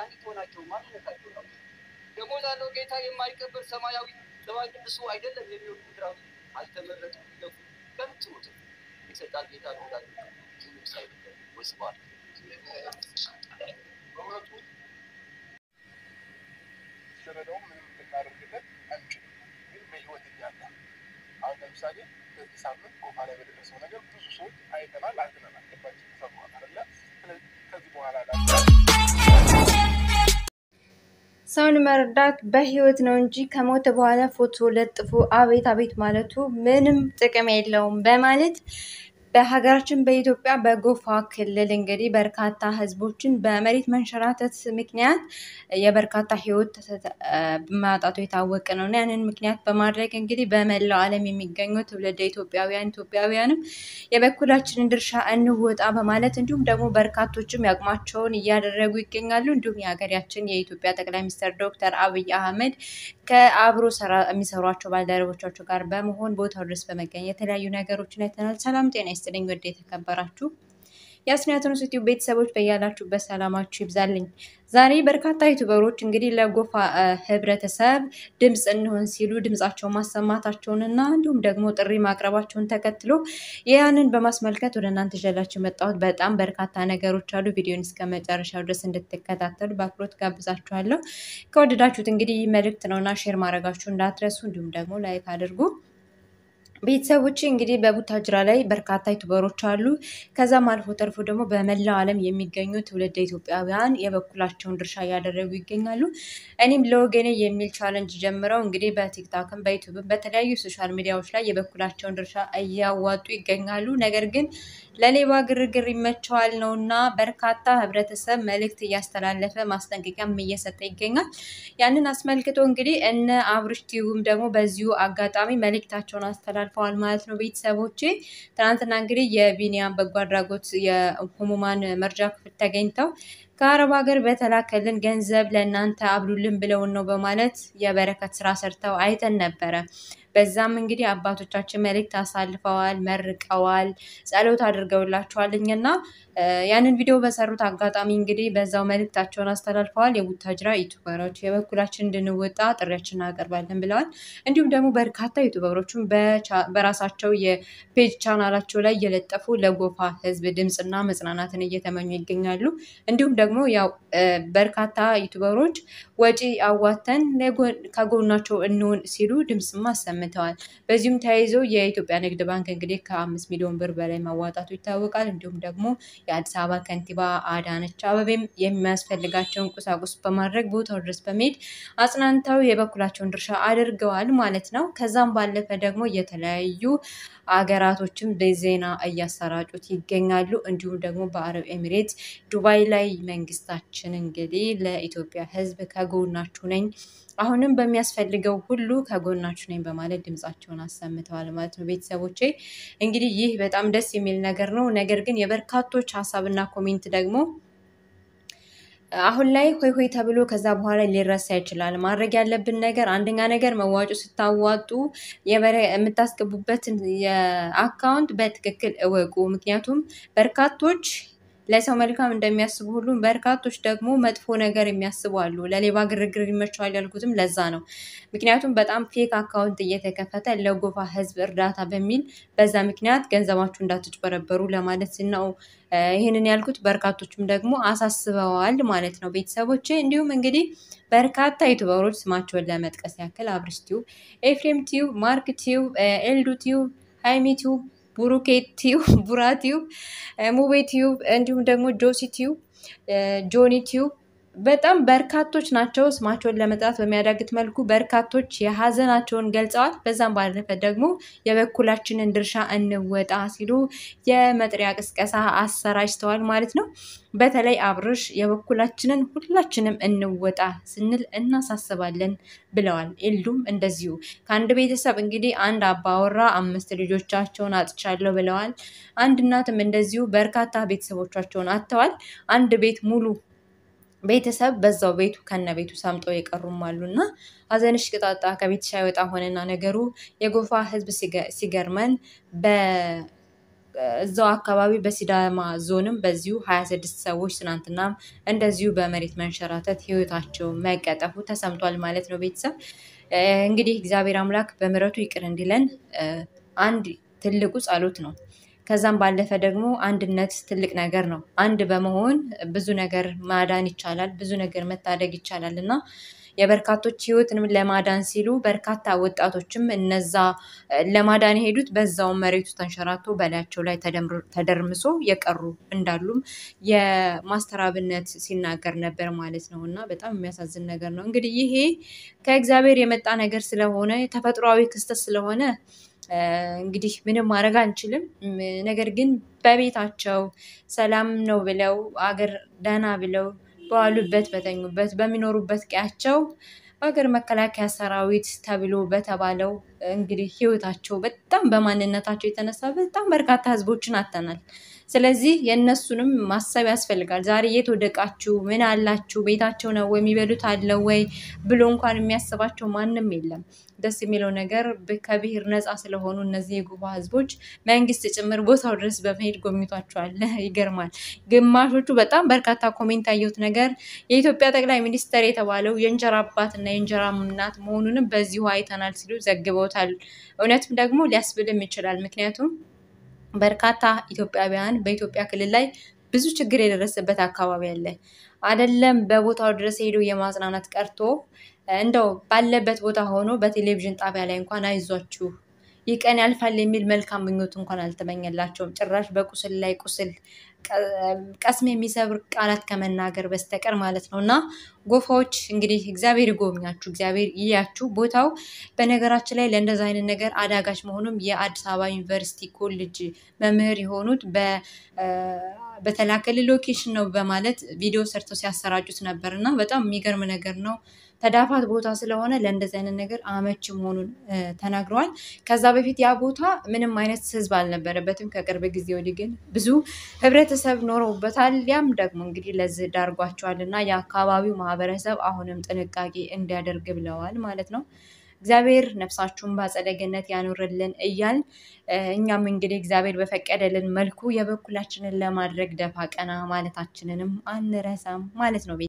መድኃኒት ሆናቸው ማንነታቸው ነው። ደግሞ ላለው ጌታ የማይቀበል ሰማያዊ ሰማይ ቅዱሱ አይደለም የሚወዱ ምድራዊ አልተመረጡም ይለፉ ከንቱ የሰጣን ጌታ ነው ላሉ ምንም ሳይበደል ወስበዋል። በእውነቱ ስረዳውም ምንም ልናደርግለት አንችልም። ግን በህይወት እያለ አሁን ለምሳሌ በዚህ ሳምንት ጎፋ ላይ በደረሰው ነገር ብዙ ሰዎች አይተናል፣ አዝነናል፣ ልባችን ተሰብሯል አይደለ? ስለዚህ ከዚህ በኋላ ሰውን መርዳት በህይወት ነው እንጂ ከሞተ በኋላ ፎቶ ለጥፎ አቤት አቤት ማለቱ ምንም ጥቅም የለውም በማለት በሀገራችን በኢትዮጵያ በጎፋ ክልል እንግዲህ በርካታ ህዝቦችን በመሬት መንሸራተት ምክንያት የበርካታ ህይወት ማጣቱ የታወቀ ነው እና ያንን ምክንያት በማድረግ እንግዲህ በመላው ዓለም የሚገኙ ትውልደ ኢትዮጵያውያን ኢትዮጵያውያንም የበኩላችንን ድርሻ እንወጣ በማለት እንዲሁም ደግሞ በርካቶችም ያቅማቸውን እያደረጉ ይገኛሉ። እንዲሁም የሀገራችን የኢትዮጵያ ጠቅላይ ሚኒስትር ዶክተር አብይ አህመድ ከአብሮ የሚሰሯቸው ባልደረቦቻቸው ጋር በመሆን ቦታው ድረስ በመገኘት የተለያዩ ነገሮችን አይተናል። ሰላም ጤና ይስጥልኝ ወደ የተከበራችሁ የአስኒያተኑ ዩቲዩብ ቤተሰቦች በያላችሁበት ሰላማችሁ ይብዛልኝ። ዛሬ በርካታ ዩቱበሮች እንግዲህ ለጎፋ ህብረተሰብ ድምፅ እንሆን ሲሉ ድምፃቸውን ማሰማታቸውን እና እንዲሁም ደግሞ ጥሪ ማቅረባቸውን ተከትሎ ያንን በማስመልከት ወደ እናንተ ይዤላችሁ የመጣሁት በጣም በርካታ ነገሮች አሉ። ቪዲዮን እስከ መጨረሻው ድረስ እንድትከታተሉ በአክብሮት ጋብዛችኋለሁ። ከወደዳችሁት እንግዲህ መልእክት ነውና ሼር ማድረጋችሁ እንዳትረሱ፣ እንዲሁም ደግሞ ላይክ አድርጉ። ቤተሰቦች እንግዲህ በቡታጅራ ላይ በርካታ ዩቱበሮች አሉ። ከዛም አልፎ ተርፎ ደግሞ በመላው ዓለም የሚገኙ ትውልደ ኢትዮጵያውያን የበኩላቸውን ድርሻ እያደረጉ ይገኛሉ። እኔም ለወገኔ የሚል ቻለንጅ ጀምረው እንግዲህ በቲክታክም በዩቱብም በተለያዩ ሶሻል ሚዲያዎች ላይ የበኩላቸውን ድርሻ እያዋጡ ይገኛሉ። ነገር ግን ለሌባ ግርግር ይመቸዋል ነው እና በርካታ ህብረተሰብ መልእክት እያስተላለፈ ማስጠንቀቂያም እየሰጠ ይገኛል። ያንን አስመልክቶ እንግዲህ እነ አብርሽ ቲዩብም ደግሞ በዚሁ አጋጣሚ መልእክታቸውን አስተላልፈዋል ማለት ነው። ቤተሰቦቼ ትናንትና እንግዲህ የቢኒያም በጎ አድራጎት የህሙማን መርጃ ክፍል ተገኝተው ከአረብ ሀገር በተላከልን ገንዘብ ለእናንተ አብሉልን ብለውን ነው በማለት የበረከት ስራ ሰርተው አይተን ነበረ። በዛም እንግዲህ አባቶቻችን መልእክት አሳልፈዋል፣ መርቀዋል፣ ጸሎት አድርገውላቸዋል እና ያንን ቪዲዮ በሰሩት አጋጣሚ እንግዲህ በዛው መልእክታቸውን አስተላልፈዋል። የቡታጅራ ዩቱበሮች የበኩላችን እንድንወጣ ጥሪያችን እናቀርባለን ብለዋል። እንዲሁም ደግሞ በርካታ ዩቱበሮችም በራሳቸው የፔጅ ቻናላቸው ላይ እየለጠፉ ለጎፋ ህዝብ ድምፅና መጽናናትን እየተመኙ ይገኛሉ። እንዲሁም ደግሞ ያው በርካታ ዩቱበሮች ወጪ አዋተን ከጎናቸው እንሆን ሲሉ ድምፅም አሰምተዋል። በዚሁም ተያይዞ የኢትዮጵያ ንግድ ባንክ እንግዲህ ከአምስት ሚሊዮን ብር በላይ ማዋጣቱ ይታወቃል። እንዲሁም ደግሞ የአዲስ አበባ ከንቲባ አዳነች አበቤም የሚያስፈልጋቸውን ቁሳቁስ በማድረግ ቦታው ድረስ በመሄድ አጽናንተው የበኩላቸውን ድርሻ አድርገዋል ማለት ነው። ከዛም ባለፈ ደግሞ የተለያዩ አገራቶችም በዜና እያሰራጩት ይገኛሉ። እንዲሁም ደግሞ በአረብ ኤሚሬት ዱባይ ላይ መንግስታችን እንግዲህ ለኢትዮጵያ ህዝብ ከጎናችሁ ነኝ አሁንም በሚያስፈልገው ሁሉ ከጎናችሁ ነኝ በማለት ድምጻቸውን አሰምተዋል ማለት ነው። ቤተሰቦቼ እንግዲህ ይህ በጣም ደስ የሚል ነገር ነው። ነገር ግን የበርካቶች ሀሳብና ኮሜንት ደግሞ አሁን ላይ ሆይ ሆይ ተብሎ ከዛ በኋላ ሊረሳ ይችላል። ማድረግ ያለብን ነገር አንደኛ ነገር መዋጮ ስታዋጡ የምታስገቡበትን የአካውንት በትክክል እወቁ። ምክንያቱም በርካቶች ለሰው መልካም እንደሚያስቡ ሁሉም በርካቶች ደግሞ መጥፎ ነገር የሚያስቡ አሉ። ለሌባ ግርግር ይመቸዋል ያልኩትም ለዛ ነው። ምክንያቱም በጣም ፌክ አካውንት እየተከፈተ ለጎፋ ህዝብ እርዳታ በሚል በዛ ምክንያት ገንዘባችሁ እንዳትጭበረበሩ ለማለት ነው ይህንን ያልኩት። በርካቶችም ደግሞ አሳስበዋል ማለት ነው ቤተሰቦቼ። እንዲሁም እንግዲህ በርካታ ዩቱበሮች ስማቸውን ለመጥቀስ ያክል አብርሽ ቲዩብ፣ ኤፍሬም ቲዩብ፣ ማርክ ቲዩብ፣ ኤልዱ ቲዩብ፣ ሃይሚ ቲዩብ ቡሩኬ ቲዩብ፣ ቡራ ቲዩብ፣ ሙቤ ቲዩብ እንዲሁም ደግሞ ጆሲ ቲዩብ፣ ጆኒ ቲዩብ በጣም በርካቶች ናቸው። ስማቸውን ለመጥራት በሚያዳግት መልኩ በርካቶች የሀዘናቸውን ገልጸዋል። በዛም ባለፈ ደግሞ የበኩላችንን ድርሻ እንወጣ ሲሉ የመጥሪያ ቅስቀሳ አሰራጭተዋል ማለት ነው። በተለይ አብርሽ የበኩላችንን ሁላችንም እንወጣ ስንል እናሳስባለን ብለዋል። ኤልዱም እንደዚሁ ከአንድ ቤተሰብ እንግዲህ አንድ አባወራ አምስት ልጆቻቸውን አጥቻለሁ ብለዋል። አንድ እናትም እንደዚሁ በርካታ ቤተሰቦቻቸውን አጥተዋል። አንድ ቤት ሙሉ ቤተሰብ በዛው ቤቱ ከነ ቤቱ ሰምጠው የቀሩም አሉ እና ሀዘንሽ ቅጣጣ ከቤትሽ አይወጣ ሆነና ነገሩ የጎፋ ሕዝብ ሲገርመን እዛው አካባቢ በሲዳማ ዞንም በዚሁ ሀያ ስድስት ሰዎች ትናንትና እንደዚሁ በመሬት መንሸራተት ህይወታቸው መቀጠፉ ተሰምቷል ማለት ነው። ቤተሰብ እንግዲህ እግዚአብሔር አምላክ በምሕረቱ ይቅር እንዲለን አንድ ትልቁ ጸሎት ነው። ከዛም ባለፈ ደግሞ አንድነት ትልቅ ነገር ነው። አንድ በመሆን ብዙ ነገር ማዳን ይቻላል፣ ብዙ ነገር መታደግ ይቻላል እና የበርካቶች ህይወትንም ለማዳን ሲሉ በርካታ ወጣቶችም እነዛ ለማዳን የሄዱት በዛውን መሬቱ ተንሸራቶ በላያቸው ላይ ተደርምሶ የቀሩ እንዳሉም የማስተር አብነት ሲናገር ነበር ማለት ነው። እና በጣም የሚያሳዝን ነገር ነው። እንግዲህ ይሄ ከእግዚአብሔር የመጣ ነገር ስለሆነ ተፈጥሯዊ ክስተት ስለሆነ እንግዲህ ምንም ማድረግ አንችልም። ነገር ግን በቤታቸው ሰላም ነው ብለው አገር ደህና ብለው በዋሉበት በተኙበት በሚኖሩበት ቀያቸው በሀገር መከላከያ ሰራዊት ተብሎ በተባለው እንግዲህ ህይወታቸው በጣም በማንነታቸው የተነሳ በጣም በርካታ ህዝቦችን አጥተናል። ስለዚህ የእነሱንም ማሰብ ያስፈልጋል። ዛሬ የት ወደቃችሁ? ምን አላችሁ? ቤታቸው ነው ወይ? የሚበሉት አለው ወይ ብሎ እንኳን የሚያስባቸው ማንም የለም። ደስ የሚለው ነገር ከብሔር ነፃ ስለሆኑ እነዚህ የጉባ ህዝቦች መንግስት ጭምር ቦታው ድረስ በመሄድ ጎብኝቷቸዋል። ይገርማል። ግማሾቹ በጣም በርካታ ኮሜንት ያየሁት ነገር የኢትዮጵያ ጠቅላይ ሚኒስትር የተባለው የእንጀራ አባት እና የእንጀራ እናት መሆኑንም በዚሁ አይተናል ሲሉ ዘግበውታል። እውነትም ደግሞ ሊያስብልም ይችላል። ምክንያቱም በርካታ ኢትዮጵያውያን በኢትዮጵያ ክልል ላይ ብዙ ችግር የደረሰበት አካባቢ አለ። አይደለም በቦታው ድረስ ሄዶ የማጽናናት ቀርቶ እንደው ባለበት ቦታ ሆኖ በቴሌቪዥን ጣቢያ ላይ እንኳን አይዟችሁ ይህ ቀን ያልፋል የሚል መልካም ምኞት እንኳን አልተመኘላቸውም። ጭራሽ በቁስል ላይ ቁስል ቀስም የሚሰብር ቃላት ከመናገር በስተቀር ማለት ነው። እና ጎፋዎች እንግዲህ እግዚአብሔር ይጎብኛችሁ፣ እግዚአብሔር ይያችሁ። ቦታው በነገራችን ላይ ለእንደዚ አይነት ነገር አዳጋች መሆኑም የአዲስ አበባ ዩኒቨርሲቲ ኮሌጅ መምህር የሆኑት በተላከል ሎኬሽን ነው በማለት ቪዲዮ ሰርተው ሲያሰራጩት ነበር እና በጣም የሚገርም ነገር ነው። ተዳፋት ቦታ ስለሆነ ለእንደዚህ አይነት ነገር አመች መሆኑን ተናግረዋል። ከዛ በፊት ያ ቦታ ምንም አይነት ህዝብ አልነበረበትም። ከቅርብ ጊዜ ወዲህ ግን ብዙ ህብረተሰብ ኖረውበታል። ያም ደግሞ እንግዲህ ለዚህ ዳርጓቸዋል እና የአካባቢው ማህበረሰብ አሁንም ጥንቃቄ እንዲያደርግ ብለዋል ማለት ነው። እግዚአብሔር ነፍሳችሁን በአጸደ ገነት ያኑርልን እያል እኛም እንግዲህ እግዚአብሔር በፈቀደልን መልኩ የበኩላችንን ለማድረግ ደፋ ቀና ማለታችንንም አንረሳም ማለት ነው።